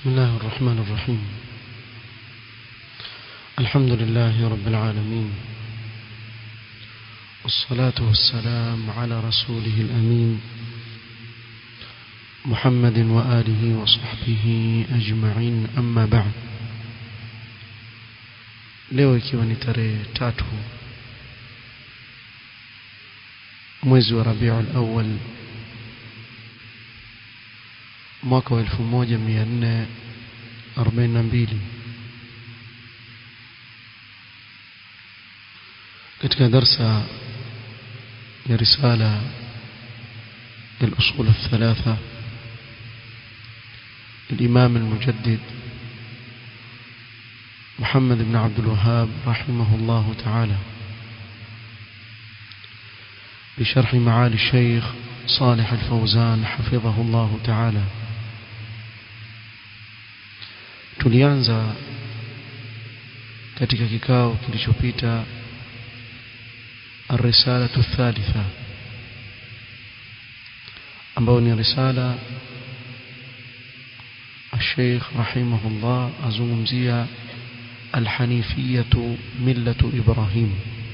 بسم الله الرحمن الرحيم الحمد لله رب العالمين والصلاة والسلام على رسوله الأمين محمد وآله وصحبه أجمعين أما بعد leo ikiwa ni tarehe tatu mwezi wa Rabiul Awwal mwaka wa 1442 katika darsa ya risala الأصول الثلاثة الإمام المجدد محمد بن عبد الوهاب رحمه الله تعالى بشرح معالي الشيخ صالح الفوزان حفظه الله تعالى tulianza katika kikao kilichopita الرسالة الثالثة ambao ni risala الشيخ رحمه الله azungumzia الحنيفية ملة إبراهيم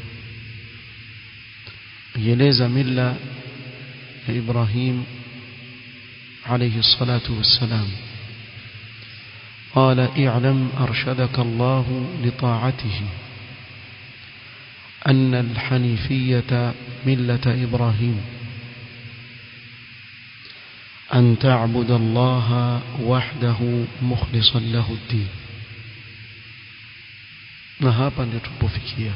يليز ملة إبراهيم عليه الصلاة والسلام قال اعلم أرشدك الله لطاعته أن الحنيفية ملة إبراهيم أن تعبد الله وحده مخلصا له الدين نهابا لتبوفكيا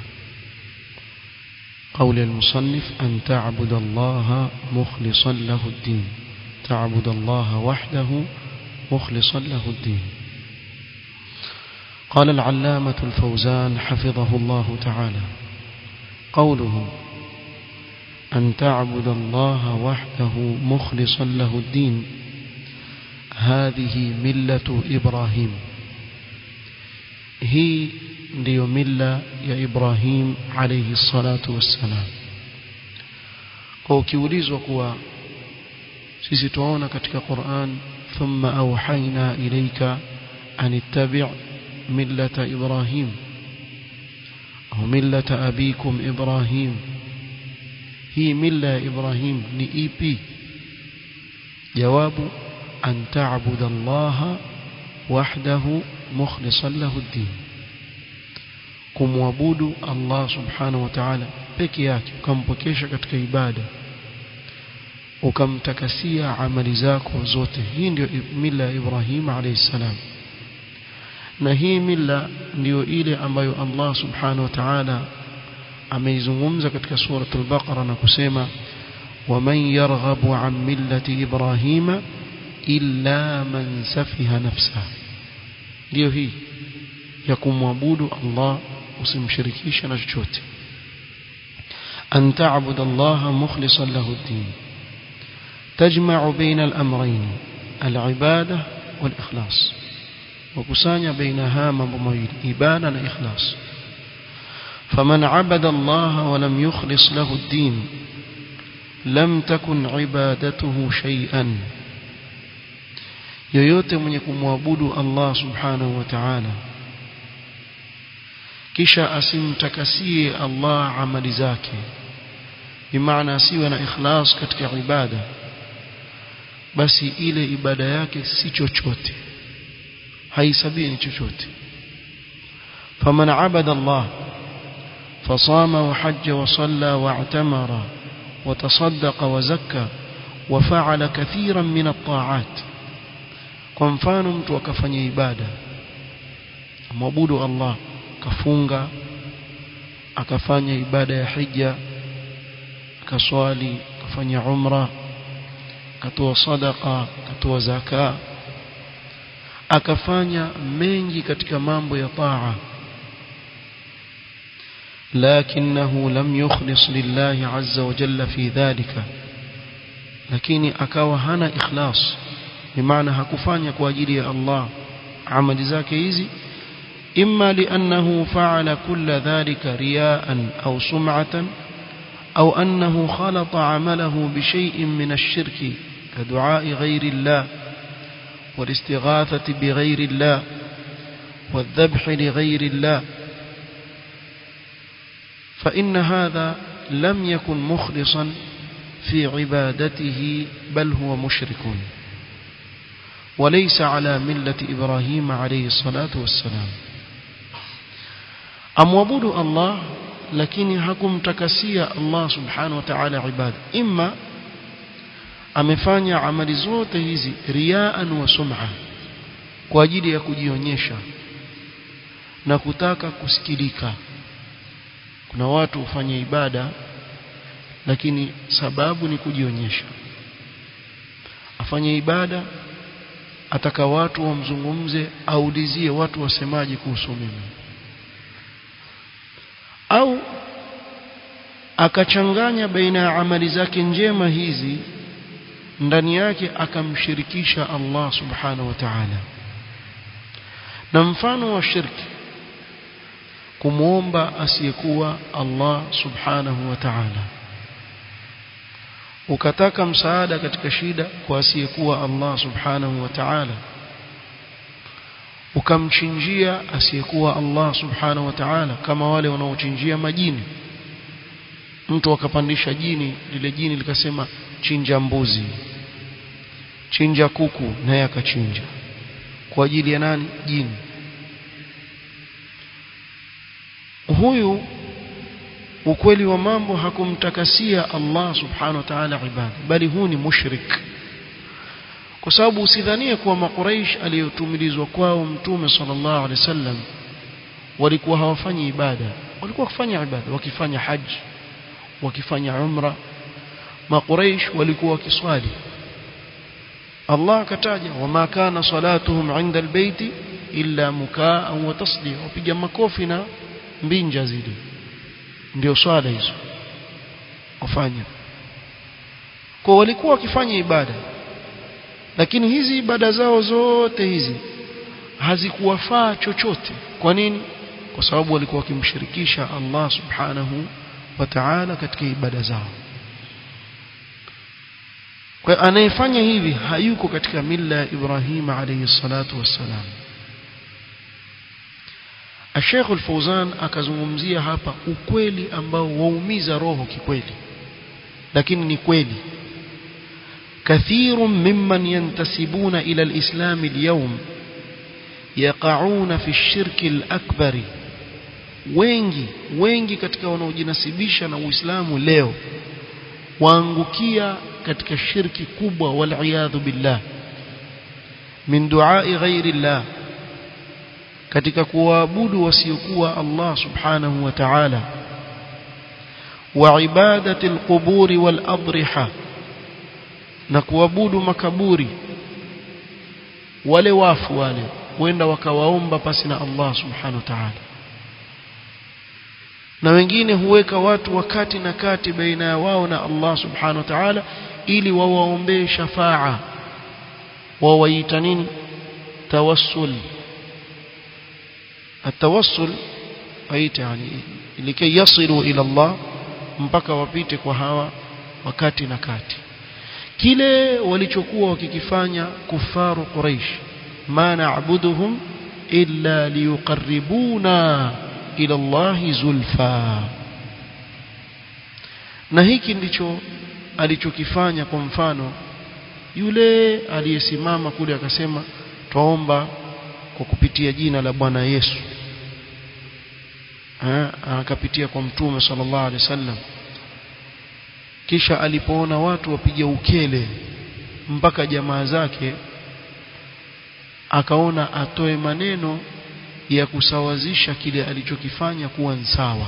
قول المصنف أن تعبد الله مخلصا له الدين تعبد الله وحده مخلصا له الدين قال العلامة الفوزان حفظه الله تعالى قوله أن تعبد الله وحده مخلصا له الدين هذه ملة إبراهيم هي ndiyo milla ya Ibrahim alayhi salatu wassalam kwa ukiulizwa kuwa sisi tunaona katika Qur'an thumma awhayna ilayka an ittabi' millata Ibrahim au millata abikum Ibrahim hii milla ya Ibrahim ni ipi jawabu an ta'budu Allah wahdahu mukhlishan lahu ad-din kumwabudu Allah subhanahu wa ta'ala peke yake ukampokesha katika ibada ukamtakasia amali zako zote hii ndio mila ya Ibrahim alayhi salam na hii mila ndio ile ambayo Allah subhanahu wa ta'ala ameizungumza katika sura al-Baqara na kusema waman yarghabu an millati Ibrahima illa man safiha nafsa ndio hii ya kumwabudu Allah usimshirikishe na chochote an ta'budu Allah mukhlishan lahu ad-din tajma'u baina al-amrayn al-ibada wal-ikhlas wakusanya baina haya mambo mawili ibada na ikhlas faman 'abada Allah wa lam yukhlis lahu ad-din lam takun 'ibadatuhu shay'an yoyote mwenye kumwabudu Allah subhanahu wa ta'ala kisha asimtakasie Allah amali zake bimaana asiwe na ikhlas katika ibada basi ile ibada yake si chochote haisabii ni chochote faman abada Allah فصام وحج وصلى واعتمر وتصدق وزكى وفعل كثيرا من الطاعات kwa mfano mtu akafanya ibada mwabudu Allah akafunga akafanya ibada ya hija akaswali akafanya umra akatoa sadaqa akatoa zaka akafanya mengi katika mambo ya taa لكنه لم يخلص لله عز وجل في ذلك lakini akawa hana ikhlas bimaana hakufanya kwa ajili ya Allah amali zake hizi إما لأنه فعل كل ذلك رياء أو سمعة أو أنه خلط عمله بشيء من الشرك كدعاء غير الله والاستغاثة بغير الله والذبح لغير الله فإن هذا لم يكن مخلصا في عبادته بل هو مشرك وليس على ملة إبراهيم عليه الصلاة والسلام أموابود الله lakini hakumtakasia Allah subhanahu wa ta'ala ibada imma amefanya amali zote hizi riaan wa sum'a kwa ajili ya kujionyesha na kutaka kusikilika kuna watu hufanya ibada lakini sababu ni kujionyesha afanye ibada ataka watu wamzungumze aulizie watu wasemaje kuhusu mimi au akachanganya baina ya amali zake njema hizi ndani yake akamshirikisha Allah subhanahu wa ta'ala na mfano wa shirki kumwomba asiyekuwa Allah subhanahu wa ta'ala ukataka msaada katika shida kwa asiyekuwa Allah subhanahu wa ta'ala ukamchinjia asiyekuwa Allah subhanahu wa ta'ala kama wale wanaochinjia majini mtu akapandisha jini lile jini likasema chinja mbuzi chinja kuku naye akachinja kwa ajili ya nani jini huyu ukweli wa mambo hakumtakasia Allah subhanahu wa ta'ala ibada bali huu ni mushrik kwa sababu usidhanie kuwa makuraish aliyotumilizwa kwao mtume sallallahu alaihi wasallam walikuwa hawafanyi ibada walikuwa wakifanya ibada wakifanya haji wakifanya umra makuraish walikuwa wakiswali Allah akataja wama kana salatuhum inda albayti illa mukaa wa tasdiya wapiga makofi na mbinja zile ndio swala hizo wafanya kwa walikuwa wakifanya ibada lakini hizi ibada zao zote hizi hazikuwafaa chochote kwa nini kwa sababu walikuwa wakimshirikisha Allah subhanahu wa ta'ala katika ibada zao kwa anayefanya hivi hayuko katika mila ya Ibrahim alayhi salatu wassalam Sheikh Al-Fauzan akazungumzia hapa ukweli ambao waumiza roho kikweli lakini ni kweli كثير ممن ينتسبون إلى الإسلام اليوم يقعون في الشرك الأكبر wengi wengi katika wanaojinasibisha na Uislamu leo waangukia katika shirki kubwa waliyadhu billah min duai ghairi llah katika kuwaabudu wasiokuwa Allah subhanahu wa ta'ala wa ibadati alquburi wal adriha na kuabudu makaburi wale wafu wale wenda wakawaomba pasi na Allah subhanahu wa ta'ala na wengine huweka watu wakati na kati baina ya wao na Allah subhanahu wa ta'ala ili wawaombee shafaa wawaita nini tawassul التوسل aita yani likai yasilu ila Allah mpaka wapite kwa hawa wakati na kati kile walichokuwa wakikifanya kufaru quraish ma na'buduhum illa liyuqarribuna ila Allah zulfa na hiki ndicho alichokifanya kwa mfano yule aliyesimama kule akasema twaomba kwa kupitia jina la Bwana Yesu akapitia kwa mtume sallallahu alaihi wasallam kisha alipoona watu wapiga ukele mpaka jamaa zake akaona atoe maneno ya kusawazisha kile alichokifanya kuwa sawa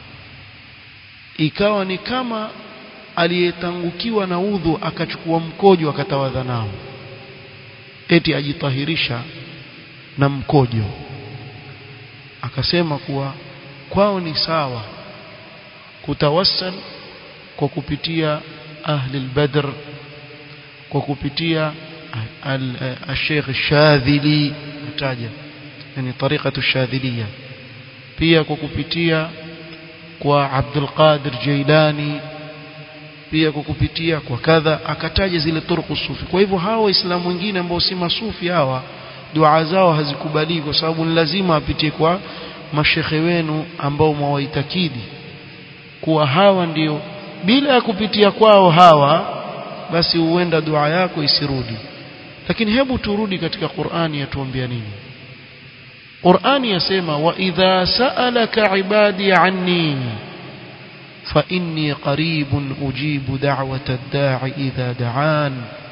ikawa ni kama aliyetangukiwa na udhu akachukua mkojo akatawadha nao eti ajitahirisha na mkojo akasema kuwa kwao ni sawa kutawassal kwa kupitia ahli al-badr kwa kupitia al-sheikh shadhili mtaja yani tariqatu shadhiliya pia kwa kupitia kwa Abdul Qadir Jailani pia kwa kupitia kwa kadha akataja zile turuku sufi kwa hivyo hawa waislamu wengine ambao si masufi hawa dua zao hazikubali kwa sababu ni lazima apitie kwa mashekhe wenu ambao mwawaitakidi kuwa hawa ndio bila ya kupitia kwao hawa basi huenda dua yako isirudi lakini hebu turudi katika Qur'ani yatuambia nini Qur'ani yasema wa idha sa'alaka ibadi anni fa inni qaribun ujibu da'wata ad-da'i idha da'an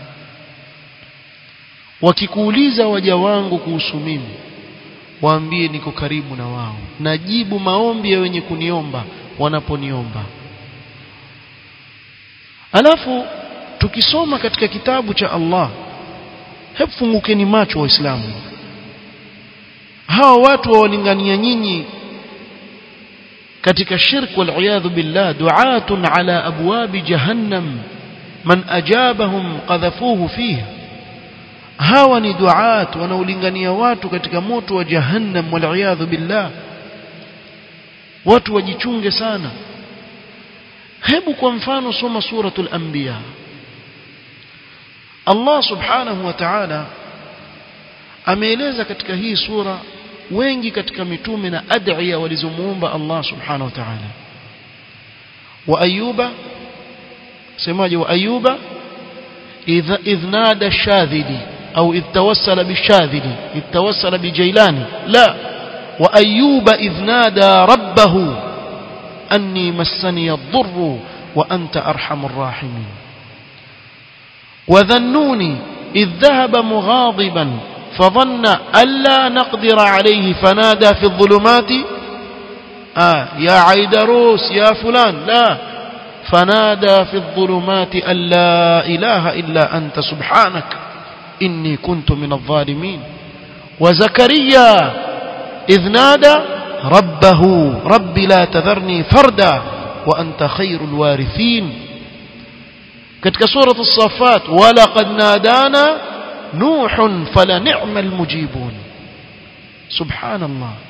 wakikuuliza waja wangu kuhusu mimi waambie niko karibu na wao najibu maombi ya wenye kuniomba wanaponiomba alafu tukisoma katika kitabu cha Allah hebu fungukeni macho waislamu hawa watu wawalingania nyinyi katika shirk wal billah du'atun ala abwabi jahannam man ajabahum qadhafuhu fiha hawa ni duat wanaolingania watu katika moto wa jahannam wal billah watu wajichunge sana hebu kwa mfano soma suratul anbiya Allah subhanahu wa ta'ala ameeleza katika hii sura wengi katika mitume na ad'iya walizomuomba Allah subhanahu wa ta'ala wa ayuba semaje wa ayuba idha idhnada shadhili au idh tawassala bishadhili idh tawassala bijailani la wa ayuba idhnada rabbahu anni massani ad-durru wa anta arhamur rahimin وذنوني إذ ذهب مغاضبا فظن ألا نقدر عليه فنادى في الظلمات آه يا عيدروس يا فلان لا فنادى في الظلمات أن لا إله إلا أنت سبحانك إني كنت من الظالمين وزكريا إذ نادى ربه رب لا تذرني فردا وأنت خير الوارثين katika surah as-safat walaqad nadana nuhun fala ni'mal mujibun subhanallah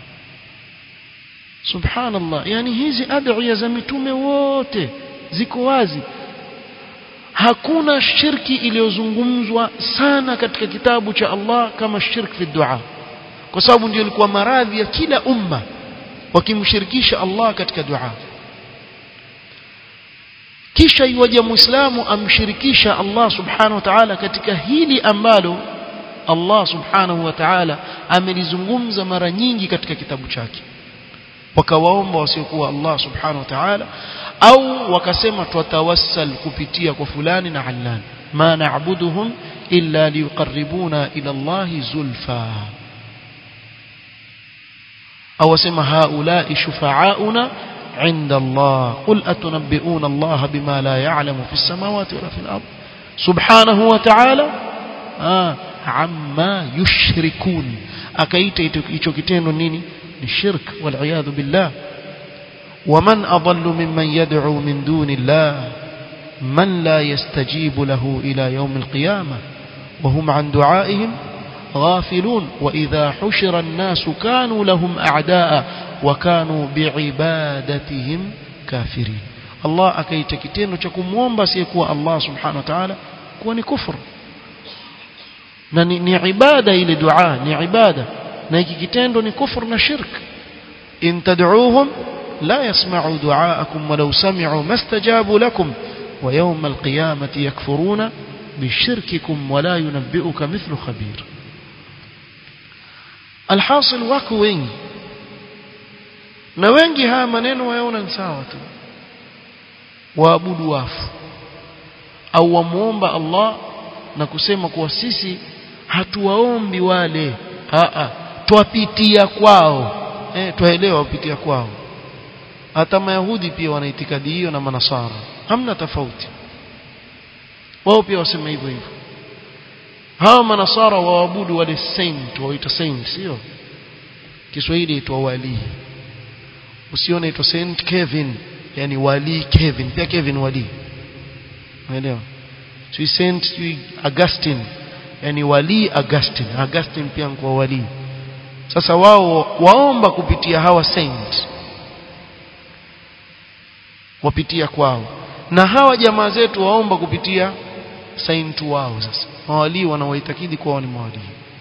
subhanallah yani hizi adhiya za mitume wote ziko wazi hakuna shirki iliyozungumzwa sana katika kitabu cha Allah kama shirk fi dua kwa sababu ndio ilikuwa maradhi ya kila umma wakimshirikisha Allah katika dua kisha iwaje muislamu amshirikisha Allah subhanahu wa ta'ala katika hili ambalo Allah subhanahu wa ta'ala amelizungumza mara nyingi katika kitabu chake wakawaomba wasiokuwa Allah subhanahu wa ta'ala au wakasema twatawassal kupitia kwa fulani na allan ma na'buduhum illa liqarribuna ila Allah zulfa au wasema haula'i shufa'auna عند الله قل أتنبئون الله بما لا يعلم في السماوات ولا في الأرض سبحانه وتعالى آه عما يشركون أكيت يتوكتين نيني الشرك والعياذ بالله ومن أضل ممن يدعو من دون الله من لا يستجيب له إلى يوم القيامة وهم عن دعائهم غافلون وإذا حشر الناس كانوا لهم أعداء وكانوا بعبادتهم كافرين الله akaita kitendo cha kumuomba asiyekuwa Allah subhanahu wa ta'ala kuwa ni kufur na ni, ni ibada ile dua ni ibada na hiki kitendo ni kufur na shirk in tad'uuhum la yasma'u du'aakum walau sami'u mastajabu lakum wa yawm alqiyamati yakfuruna bishirkikum wala yunabbi'uka mithlu khabir alhasil wako wengi na wengi haya maneno wayaona ni sawa tu waabudu wafu au wamuomba Allah na kusema kuwa sisi hatuwaombi wale a twapitia kwao eh twaelewa wapitia kwao hata mayahudi pia wana itikadi hiyo na manasara hamna tofauti wao pia wasema hivyo hivyo hawa manasara waabudu wale saint waita saint sio Kiswahili itwa walii usione itwa Saint Kevin yani wali Kevin pia Kevin wali unaelewa si Saint si Augustine yani wali Augustine Augustine pia kwa wali sasa wao waomba kupitia hawa saint wapitia kwao na hawa jamaa zetu waomba kupitia saintu wao sasa mawalii wanawaitakidi kuwa ni mawalii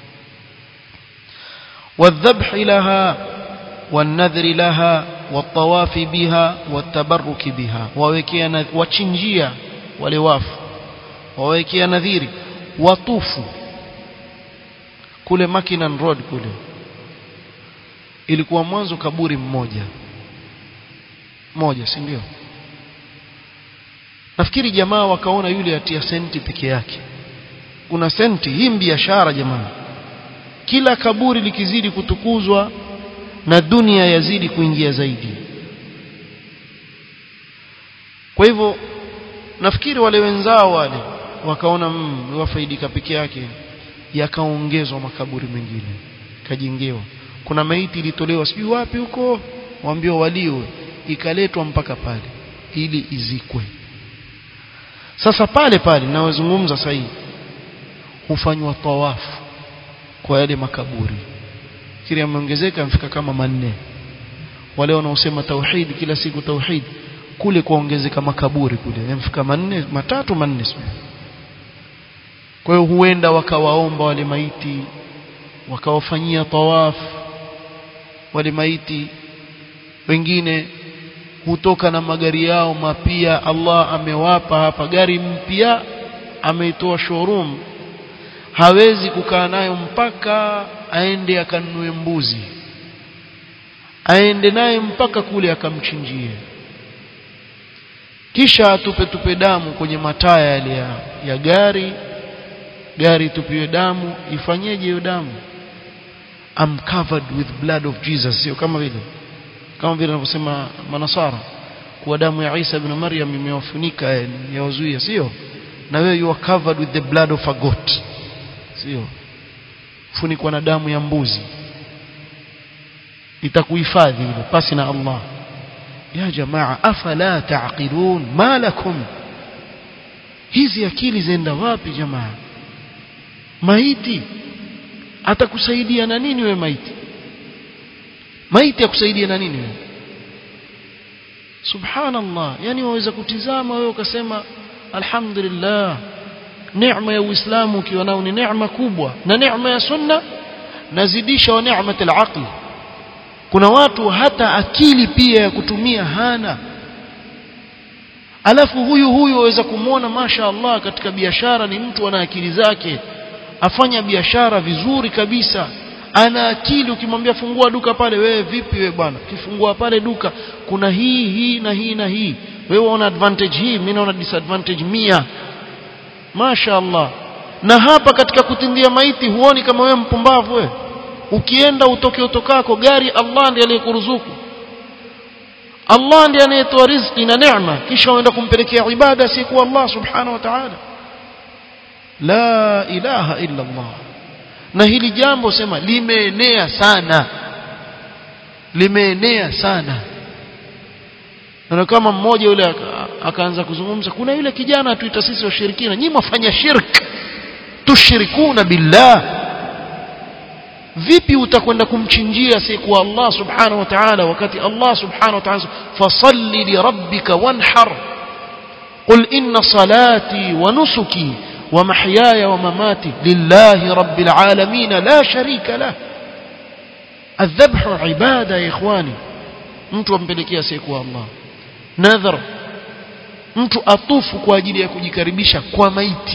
والذبح لها والنذر لها والطواف بها والتبرك بها ووekea wachinjia wale wafu wawekea nadhiri watufu kule Makinan Road kule ilikuwa mwanzo kaburi mmoja moja si ndio nafikiri jamaa wakaona yule atia senti peke yake kuna senti hii biashara jamaa kila kaburi likizidi kutukuzwa na dunia yazidi kuingia zaidi kwa hivyo nafikiri wale wenzao wale wakaona mm, wafaidika peke yake yakaongezwa makaburi mengine kajengewa kuna maiti ilitolewa sijui wapi huko waambiwa walio ikaletwa mpaka pale ili izikwe sasa pale pale nawazungumza sasa hivi hufanywa tawafu kwa yale makaburi kile yameongezeka mfika kama manne wale wanaosema tauhid kila siku tauhid kule kuongezeka makaburi kule yamfika manne matatu manne sio kwa hiyo huenda wakawaomba wale maiti wakawafanyia tawaf wale maiti wengine hutoka na magari yao mapia Allah amewapa hapa gari mpya ameitoa showroom hawezi kukaa nayo mpaka aende akanunue mbuzi aende naye mpaka kule akamchinjie kisha atupe tupe damu kwenye mataya yale ya, ya gari gari tupiwe damu ifanyeje hiyo damu I'm covered with blood of Jesus sio kama vile kama vile wanavyosema manasara kuwa damu ya Isa ibn Maryam imewafunika yawazuia sio na wewe you are covered with the blood of a goat sio funikwa na damu ya mbuzi itakuhifadhi ile pasi na Allah ya jamaa afala taqilun ma lakum hizi akili zenda wapi jamaa maiti atakusaidia na nini we maiti maiti akusaidia na nini wewe subhanallah yani waweza kutizama wewe ukasema alhamdulillah neema ya uislamu ukiwa nao ni neema kubwa na neema ya sunna nazidisha wa neema al kuna watu hata akili pia ya kutumia hana alafu huyu huyu waweza kumwona masha Allah katika biashara ni mtu ana akili zake afanya biashara vizuri kabisa ana akili ukimwambia fungua duka pale wewe vipi wewe bwana ukifungua pale duka kuna hii hii na hii na hii wewe una advantage hii mimi naona disadvantage mia Masha Allah na hapa katika kutindia maiti huoni kama wewe mpumbavu wewe ukienda utoke utokako gari Allah ndiye aliyekuruzuku Allah ndiye anayetoa riziki na neema kisha uenda kumpelekea ibada si kwa Allah subhanahu wa ta'ala la ilaha illa Allah na hili jambo sema limeenea sana limeenea sana na kama mmoja yule akaanza kuzungumza kuna yule kijana tuita sisi washirikina nyinyi mfanya shirk tushirikuna billah vipi utakwenda kumchinjia siku Allah subhanahu wa ta'ala wakati Allah subhanahu wa ta'ala fasalli li rabbika wanhar qul inna salati wa nusuki wa mahyaya wa mamati lillahi rabbil alamin la sharika lah الذبح عباده يا اخواني mtu ampelekea siku Allah nadhar mtu atufu kwa ajili ya kujikaribisha kwa maiti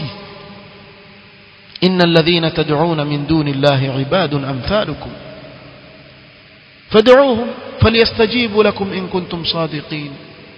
innal ladhina tad'una min duni llahi ibadun amthalukum fad'uuhum falyastajibu lakum in kuntum sadiqin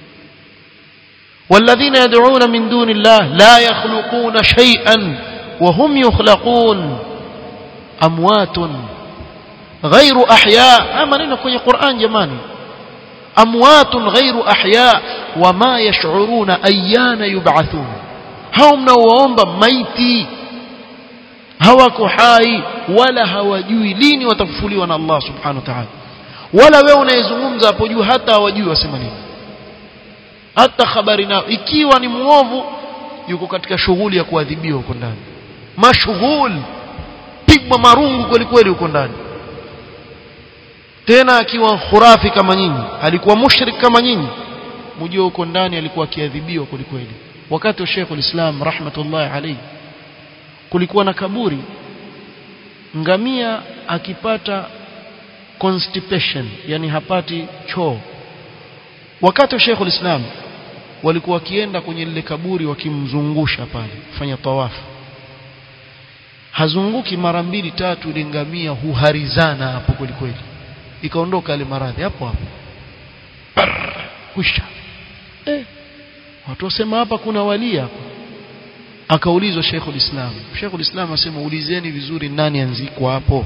والذين يدعون من دون الله لا يخلقون شيئا وهم يخلقون أموات غير أحياء أما نحن في القرآن جماني أموات غير أحياء وما يشعرون أيان يبعثون هم نوomba maiti hawako hai wala hawajui lini watafufuliwa na Allah subhanahu wa ta'ala wala wewe unayezungumza hapo juu hata hawajui wasema nini hata habari nao ikiwa ni muovu yuko katika shughuli ya kuadhibiwa huko ndani mashughuli pigwa marungu kweli kweli huko ndani tena akiwa khurafi kama nyinyi alikuwa mushrik kama nyinyi mjue huko ndani alikuwa akiadhibiwa kwelikweli wakati wa Sheikh ulislam rahmatullahi alayhi kulikuwa na kaburi ngamia akipata constipation yani hapati choo wakati wa Sheikh ulislam walikuwa wakienda kwenye lile kaburi wakimzungusha pale kufanya tawafu hazunguki mara mbili tatu ile ngamia huharizana hapo kweli kweli ikaondoka ile maradhi hapo hapo kwisha eh watu wasema hapa kuna wali hapa akaulizwa Sheikhul Islam Sheikhul Islam asema ulizeni vizuri nani anzikwa hapo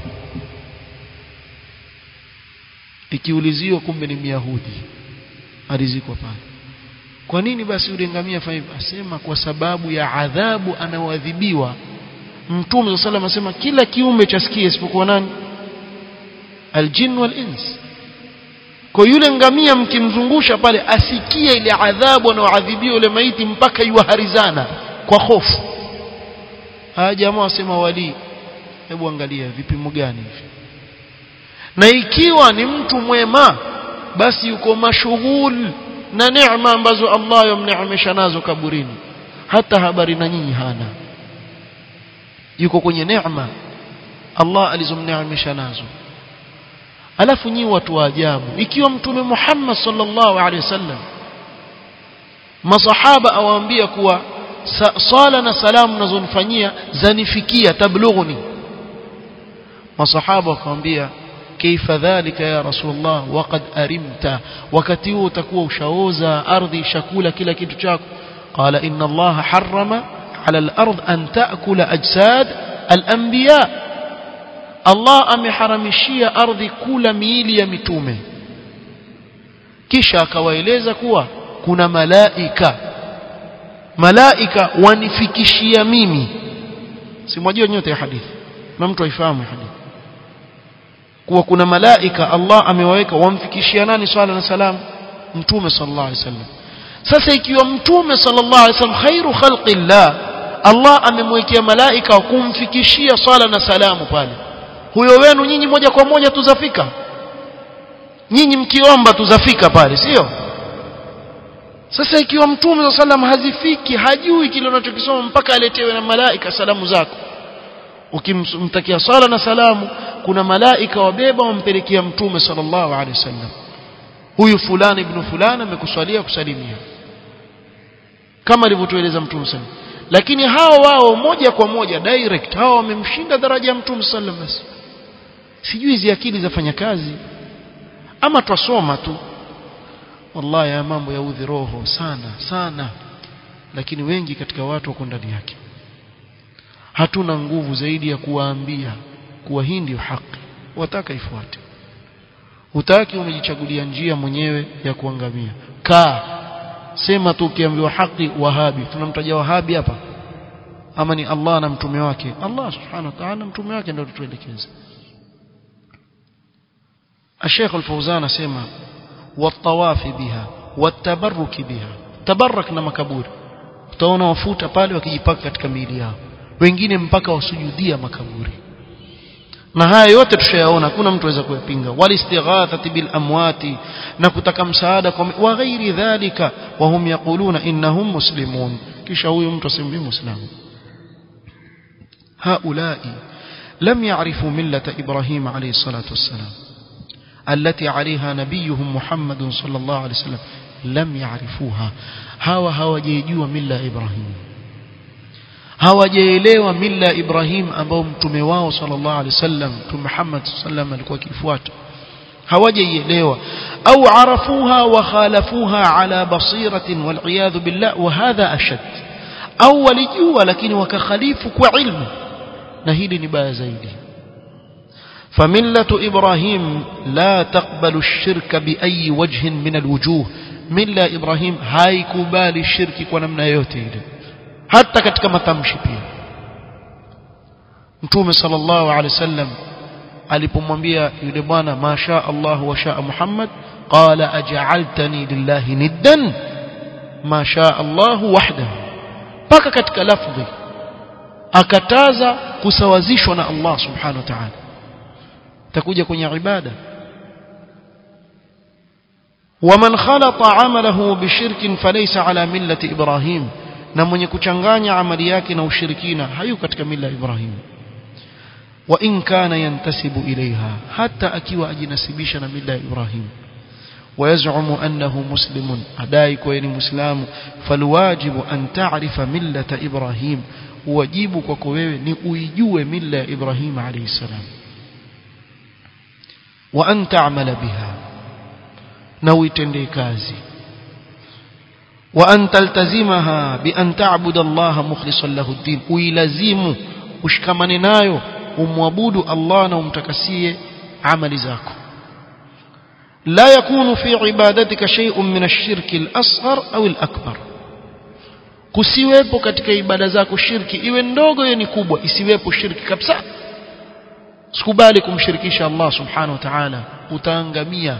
ikiuliziwa kumbe ni Myahudi alizikwa pale kwa nini basi yule ngamia fanya hivyo asema kwa sababu ya adhabu anaoadhibiwa Mtume صلى الله asema kila kiumbe chasikia isipokuwa nani aljin wal ins kwa yule ngamia mkimzungusha pale asikie ile adhabu anaoadhibiwa yule maiti mpaka yuharizana kwa hofu haya jamaa wasema wali hebu angalia vipimo gani hivi na ikiwa ni mtu mwema basi yuko mashughul na neema ambazo Allah yamneemesha nazo kaburini hata habari na nyinyi hana yuko kwenye neema Allah alizomneemesha nazo alafu nyi watu wa ajabu ikiwa mtume Muhammad sallallahu alaihi wasallam masahaba awaambia kuwa sala na salamu nazonifanyia zanifikia tablughuni masahaba wakamwambia kaifa dhalika ya rasulullah waqad arimta wakati huo utakuwa ushaoza ardhi shakula kila kitu chako qala inna allaha harrama ala al-ard an ta'kula ajsad al-anbiya Allah ameharamishia ardhi kula miili ya mitume kisha akawaeleza kuwa kuna malaika malaika wanifikishia mimi simwajua nyote ya hadithi na mtu aifahamu hadithi kuwa kuna malaika Allah amewaweka wamfikishia nani swala na salam mtume sallallahu alaihi wasallam sasa ikiwa mtume sallallahu alaihi wasallam khairu khalqillah Allah amemwekea malaika kumfikishia swala na salamu pale huyo wenu nyinyi moja kwa moja tuzafika nyinyi mkiomba tuzafika pale sio sasa ikiwa mtume wa sallam hazifiki hajui kile unachokisoma mpaka aletewe na malaika salamu zako ukimtakia sala na salamu kuna malaika wabeba wampelekea mtume sallallahu alaihi wasallam huyu fulani ibn fulani amekuswalia kusalimia kama alivyotueleza mtume sallam lakini hao wao moja kwa moja direct hao wamemshinda daraja ya mtume sallam basi sijui hizi akili zafanya kazi ama twasoma tu wallahi ya mambo ya udhi roho sana sana lakini wengi katika watu wako ndani yake hatuna nguvu zaidi ya kuwaambia kuwa hii ndio haki wataka ifuate hutaki umejichagulia njia mwenyewe ya kuangamia kaa sema tu ukiambiwa haki wahabi tunamtaja wahabi hapa ama ni Allah na mtume wake Allah subhanahu wa ta'ala mtume wake ndio tutuelekeza الشيخ الفوزان سيما والطواف بها والتبرك بها تبرك na makaburi utaona wafuta pale wakijipaka katika miili yao wengine mpaka wasujudia makaburi na haya yote tushayaona hakuna mtu aweza kuyapinga walistighathati bil amwati na kutaka msaada kwa wa ghairi dhalika wa hum yaquluna innahum muslimun kisha huyu mtu asimbi muislamu haulai lam ya'rifu millata ibrahim alayhi salatu wassalam التي عليها نبيهم محمد صلى الله عليه وسلم لم يعرفوها هوا hawajejua mila Ibrahim hawajaelewa mila Ibrahim ambao mtume wao sallallahu alaihi wasallam mtume Muhammad sallam alikuwa akifuata hawajaielewa au arafuha wa khalafuha ala basiratin wal iyad billah wa hadha ashad au walijua lakini wakakhalifu kwa ilmu na hili ni baya zaidi فملة إبراهيم لا تقبل الشرك بأي وجه من الوجوه ملة إبراهيم هاي كبال الشرك ونمنا يوتي حتى katika matamshi pia Mtume sallallahu alaihi wasallam alipomwambia yule bwana masha Allah wa shaa Muhammad qala aj'altani lillahi niddan ma shaa Allah wahdahu paka katika lafdhi akataza kusawazishwa na Allah subhanahu wa ta'ala takuja kwenye ibada ومن خلط عمله بشرك فليس على ملة إبراهيم na mwenye kuchanganya amali yake na ushirikina hayu katika mila Ibrahim wa in kana yantasibu ilaiha hata akiwa ajinasibisha na mila ya Ibrahim ويزعم أنه مسلم أدايك وين مسلم فالواجب أن تعرف ملة إبراهيم واجبك وكويوه نؤيجوه ملة إبراهيم عليه السلام وأن تعمل بها نوي تنديكازي وأن تلتزمها بأن تعبد الله مخلصا له الدين ويلزم وشكمن نايو ومعبود الله ومتكسيه عمل زاكو لا يكون في عبادتك شيء من الشرك الأصغر أو الأكبر kusiwepo katika ibada zako shirki iwe ndogo iwe ni kubwa isiwepo shirki kabisa sikubali kumshirikisha Allah subhanahu wa ta'ala utaangamia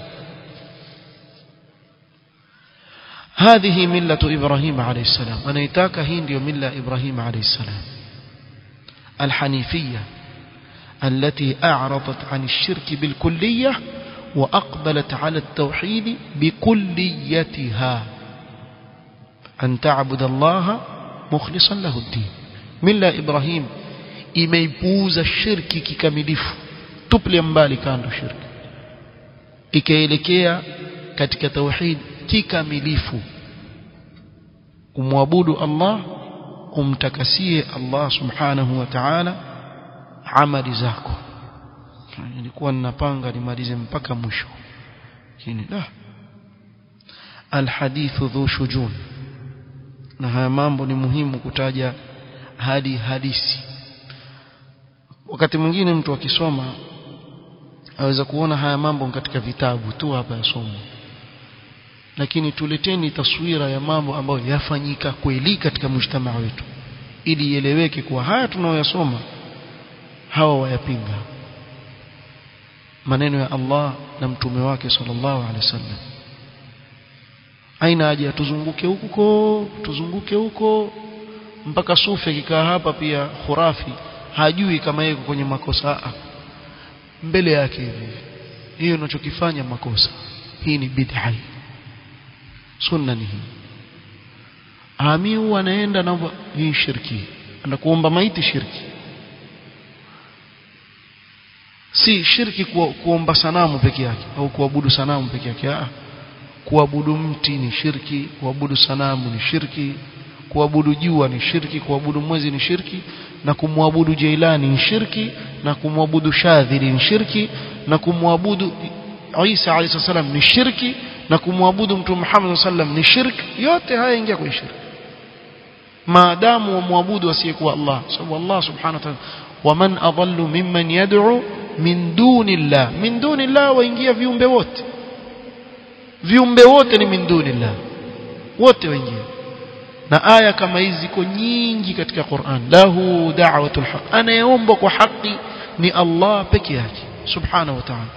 هذه ملة إبراهيم عليه السلام أنا يتاك هندي ملة إبراهيم عليه السلام الحنيفية التي أعرضت عن الشرك بالكلية وأقبلت على التوحيد بكليتها أن تعبد الله مخلصا له الدين ملة إبراهيم imeipuuza shirki kikamilifu tuple mbali kando shirki ikaelekea katika tauhid kikamilifu kumwabudu Allah umtakasie Allah subhanahu wa ta'ala amali zako nilikuwa ninapanga nimalize mpaka mwisho lakini la alhadithu dhu shujun na haya mambo ni muhimu kutaja hadi hadisi wakati mwingine mtu akisoma aweza kuona haya mambo katika vitabu tu hapa yasomwa lakini tuleteni taswira ya mambo ambayo yafanyika kweli katika mujtamaa wetu ili ieleweke kuwa haya tunayoyasoma hawa wayapinga maneno ya Allah na mtume wake sallallahu alaihi wasallam aina haja tuzunguke huko tuzunguke huko mpaka sufi akikaa hapa pia khurafi hajui kama yeye kwenye makosa mbele yake hivi hiyo unachokifanya makosa hii ni bid'a sunna ni hii ami huwa anaenda na hii shirki anakuomba maiti shirki si shirki ku, kuomba sanamu peke yake au kuabudu sanamu peke yake ah kuabudu mti ni shirki kuabudu sanamu ni shirki kuabudu jua ni shirki kuabudu mwezi ni shirki na kumwabudu Jailani ni shirki na kumwabudu Shadhili ni shirki na kumwabudu Isa alayhi salam ni shirki na kumwabudu Mtume Muhammad sallam ni shirki yote haya ingia kwenye shirki maadamu wamwabudu asiyekuwa Allah sababu Allah subhanahu wa ta'ala waman adallu mimman yad'u min dunillah min dunillah waingia viumbe wote viumbe wote ni min dunillah wote waingia na aya kama hizi ziko nyingi katika Qur'an lahu da'watul haq anayeomba kwa haki ni Allah peke yake subhanahu wa ta'ala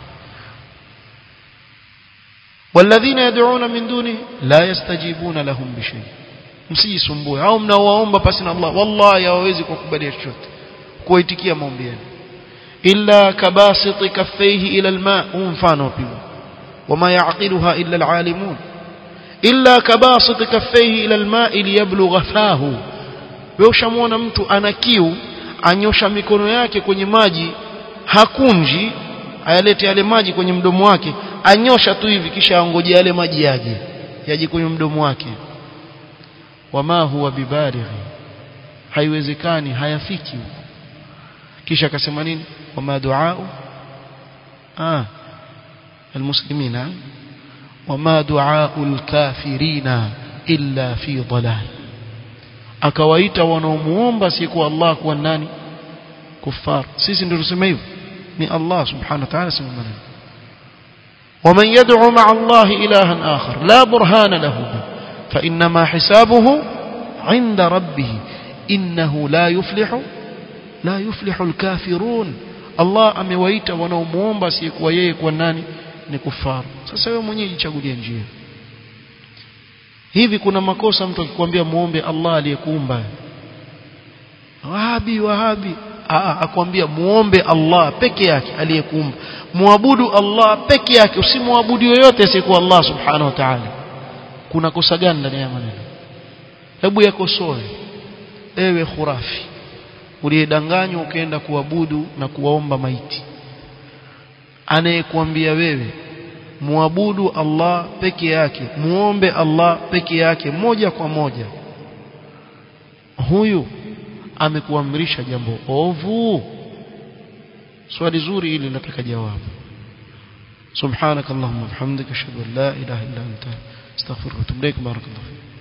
والذين يدعون من دونه لا يستجيبون لهم بشيء msijisumbue au mnaowaomba pasi na Allah wallahi hawawezi kukubalia chochote kuitikia maombi yenu illa kabasiti kaffayhi ila alma mfano pia wama yaqiluha illa alalimun illa kabasiti kaffayhi ila alma liyablugha fahu wewe ushamwona mtu ana kiu anyosha mikono yake kwenye maji hakunji ayalete yale maji kwenye mdomo wake anyosha tu hivi kisha angoje yale maji yaje yaje kwenye mdomo wake wama huwa bibalighi haiwezekani hayafiki huko kisha akasema nini wama duau ah almuslimina wama duau alkafirina illa fi dhalal akawaita wanaomuomba si kwa Allah kuwa nani kufar sisi ndio tuseme hivyo ni Allah subhanahu wa ta'ala sema maneno ومن يدعو مع الله إلها آخر لا برهان له به فإنما حسابه عند ربه إنه لا يفلح لا يفلح الكافرون الله amewaita wanaomuomba si kwa yeye kwa nani ni kufaru sasa wewe mwenyewe jichagulie njia hivi kuna makosa mtu akikwambia muombe Allah aliyekuumba wahabi wahabi akwambia muombe Allah peke yake aliyekuumba muabudu Allah peke yake usimwabudu yoyote asiyekuwa Allah subhanahu wa ta'ala kuna kosa gani ndani ya maneno hebu yakosoe ewe khurafi uliyedanganywa ukaenda kuabudu na kuwaomba maiti anayekuambia wewe muabudu Allah peke yake muombe Allah peke yake moja kwa moja huyu amekuamrisha jambo ovu swali zuri hili nataka jawabu سبحانك اللهم وبحمدك اشهد ان لا اله الا انت استغفرك واتوب اليك بارك الله فيك